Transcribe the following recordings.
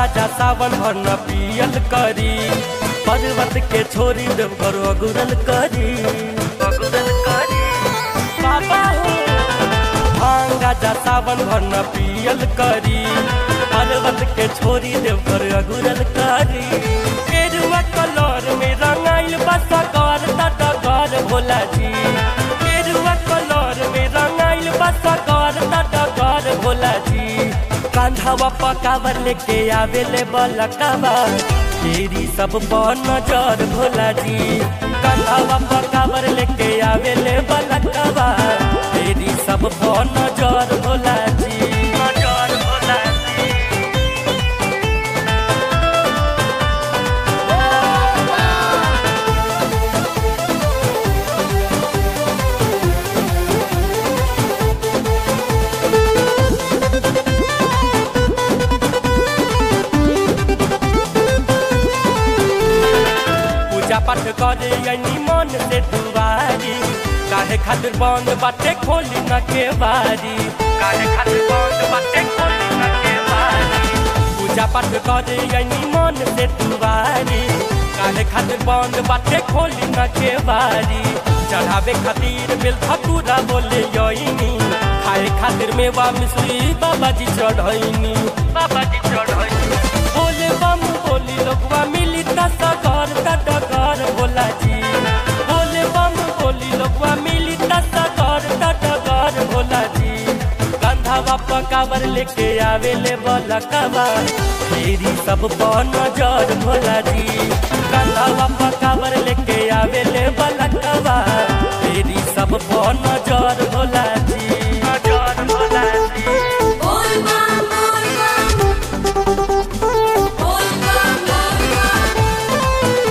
गाजा सावन भर न पियल करी पर्वत के छोरी देवघर अगुरल करी अगुरल करी बाबा हो भांग गाजा सावन भर न पियल करी पर्वत के छोरी देवघर अगुरल करी केरुआ कलर में रंगाइल बसा कर तटगर भोला जी केरुआ कलर में रंगाइल बसा कर तटगर भोला जी कांधावा पकावर लेके आवेले बलकावा तेरी सब पर नजर भोला जी कांधावा पकावर लेके आवेले बलकावा तेरी सब पर नजर भोला जी नजर भोला जी पूजा पाठ करे यनी मन से दुआरी काहे खातिर बंद बाटे खोली न के बारी काहे खातिर बंद बाटे खोली न के बारी पूजा पाठ करे यनी मन से दुआरी काहे खातिर बंद बाटे खोली न के बारी चढ़ावे खातिर बेल ठकुरा बोले यनी खाए खातिर मेवा मिश्री बाबा जी चढ़ैनी बाबा जी चढ़ैनी बोले बम बोली लोगवा मिली तसा घर तटकर भोला जी बोले बम बोली लोगवा मिली तसा घर तटकर भोला जी गंधावा पकावर लेके आवेले बलकावा तेरी सब पर नजर भोला जी गंधावा पकावर लेके आवेले बलकावा तेरी सब पर नजर भोला जी नजर भोला जी बोल बम बोल बम बोल बम बोल बम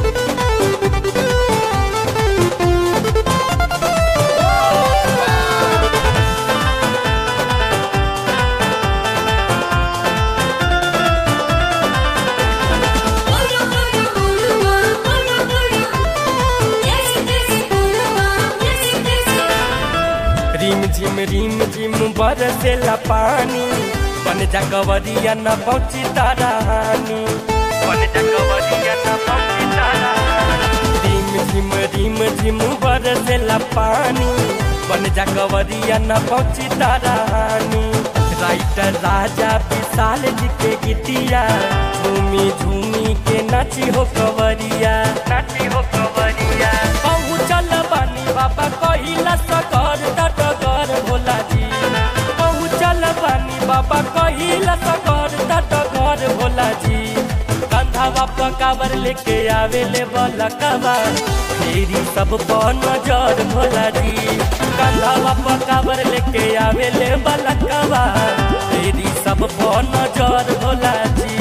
बोल बोल बोल बोल बोल जैसे जैसे बोल बम जैसे जैसे रिम झिम रिम झिम बरसेला पानी बन जा कवरिया न पहुंची तारानी बन जा कवरिया न पहुंची तारानी रिम झिम रिम झिम बरसेला पानी बन जा कवरिया न पहुंची तारानी राइटर राजा विशाल जी के गीतिया झूमी झूमी के नाची हो कवरिया नाची हो कवरिया पहुँचल बानी बाबा कहिला सकर तटगर भोला जी पहुँचल बानी बाबा कहिला सकर तटगर भोला जी कंधावा पकावर लेके आवेले बलकावा तेरी सब पर नजर भोला जी कंधावा पकावर लेके आवेले बलकावा तेरी सब पर नजर भोला जी